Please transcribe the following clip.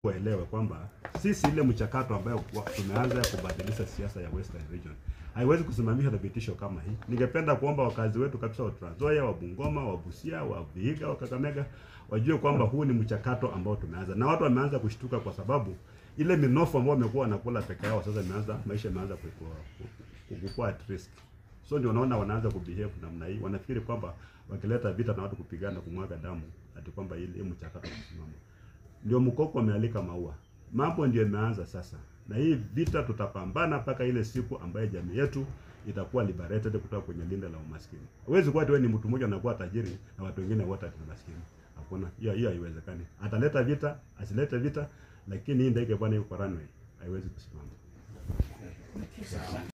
waelewe kwamba sisi ile mchakato ambayo kwa- tumeanza ya kubadilisha siasa ya Western Region haiwezi kusimamisha na vitisho kama hii. Ningependa kuomba wakazi wetu kabisa wa Trans Nzoia, wa Bungoma, wa Busia, wa Vihiga, wa Kakamega wajue kwamba huu ni mchakato ambao tumeanza, na watu wameanza kushtuka kwa sababu ile minofu ambao wamekuwa wanakula peke yao sasa imeanza maisha imeanza kukua kukua at risk. So ndio unaona wanaanza kubehave namna hii, wanafikiri kwamba wakileta vita na watu kupigana kumwaga damu ati kwamba ile hii mchakato unasimama ndio mkoko amealika maua. Mambo ndio imeanza sasa, na hii vita tutapambana mpaka ile siku ambayo jamii yetu itakuwa liberated kutoka kwenye linde la umaskini. Huwezi kuwa ati wewe ni mtu mmoja unakuwa tajiri na watu wengine wote ni maskini. Hakuna, hiyo hiyo haiwezekani. Ataleta vita, asilete vita, lakini hii ndege bwana yuko runway, haiwezi kusimama.